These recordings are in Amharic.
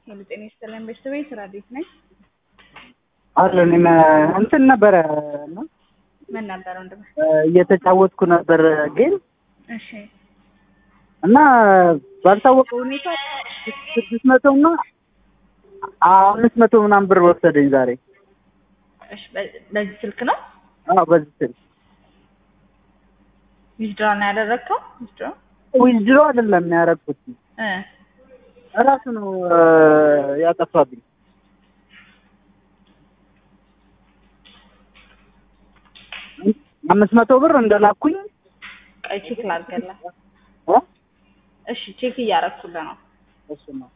ሄሎ ጤና ይስጥልን ቤተሰቤ ስራ ቤት ነኝ። አለ እኔም እንትን ነበረ እና ምን ነበር ወንድም? እየተጫወትኩ ነበር ጌም እሺ እና ባልታወቀ ሁኔታ ስድስት መቶ እና አምስት መቶ ምናምን ብር ወሰደኝ ዛሬ። እሺ በ- በዚህ ስልክ ነው አዎ በዚህ ስል ዊዝድራ ነው ያደረግከው? ዊዝድራ ዊዝድሮ አይደለም ያደረኩት እ እራሱ ነው እ፣ ያጠፋብኝ። አምስት መቶ ብር እንደላኩኝ ቆይ ቼክ ላድርግልህ። እ? እሺ ቼክ እያደረኩልህ ነው። እሱ ነው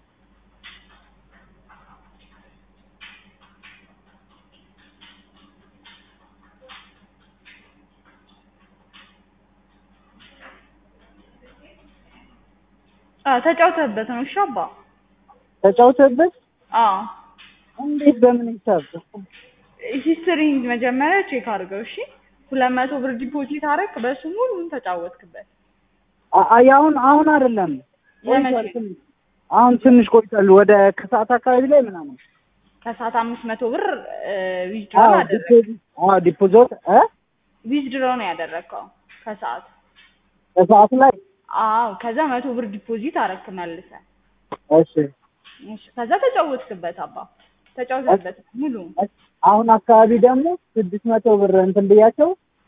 አዎ ተጫውተህበት ነው። እሺ አባ ተጫውተበት አዎ እንዴት በምን ሂሳብ ሂስትሪ መጀመሪያ ቼክ አድርገው። እሺ ሁለት መቶ ብር ዲፖዚት አደረግ፣ በሱ ሙሉን ተጫወትክበት። አ- አይ አሁን አሁን አይደለም የመቼ? ቆይቷል ትንሽ። አሁን ትንሽ ቆይቷል ወደ ከሰዓት አካባቢ ላይ ምናምን ከሰዓት አምስት መቶ ብር ዊዝድሮ አዎ አደረግ ዲፖዚት አዎ ዲፖዚት እ ዊዝድሮ ነው ያደረግከው ከሰዓት ከሰዓት ላይ አዎ ከዛ መቶ ብር ዲፖዚት አረክ መልሰህ እሺ እሺ ከዛ ተጫወትክበት አባ ተጫወትክበት ሙሉ አሁን አካባቢ ደግሞ ስድስት መቶ ብር እንትን ብያቸው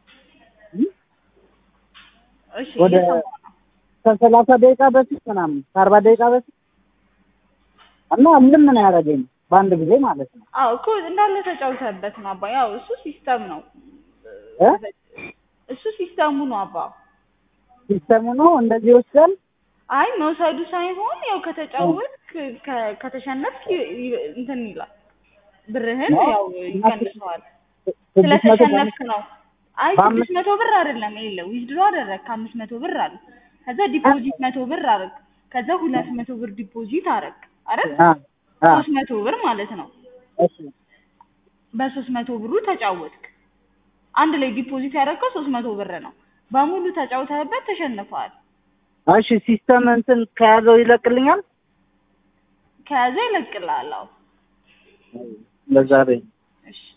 እሺ ወደ እየሰማሁ ነው። ከሰላሳ ደቂቃ በፊት ምናምን ከአርባ ደቂቃ በፊት እና ምንም ምን ያደረገኝ በአንድ ጊዜ ማለት ነው አዎ እኮ እንዳለ ተጫውተህበት ነው አባ ያው እሱ ሲስተም ነው እ? እሱ ሲስተሙ ነው አባ ሲስተሙ ነው እንደዚህ ይወስዳል አይ መውሰዱ ሳይሆን ያው ከተጫወትክ ከ- ከተሸነፍክ ይ- ይ- እንትን ይላል ብርህን ነው? ያው ይቀንሰዋል ስድስት መቶ ስለተሸነፍክ ነው አይ በአምስት- ስድስት መቶ ብር አይደለም የለ ዊዝድሮ አደረግ ከአምስት መቶ ብር አለ ከዛ ዲፖዚት መቶ ብር አረግ ከዛ ሁለት መቶ ብር ዲፖዚት አረግ አረግ አ አ ሶስት መቶ ብር ማለት ነው እሺ በሶስት መቶ ብሩ ተጫወትክ አንድ ላይ ዲፖዚት ያደረግከው ሶስት መቶ ብር ነው በሙሉ ተጫውተህበት ተሸንፈዋል እሺ ሲስተም እንትን ከያዘው ይለቅልኛል ከያዘ ይለቅልሃል አዎ ለዛ በይ እሺ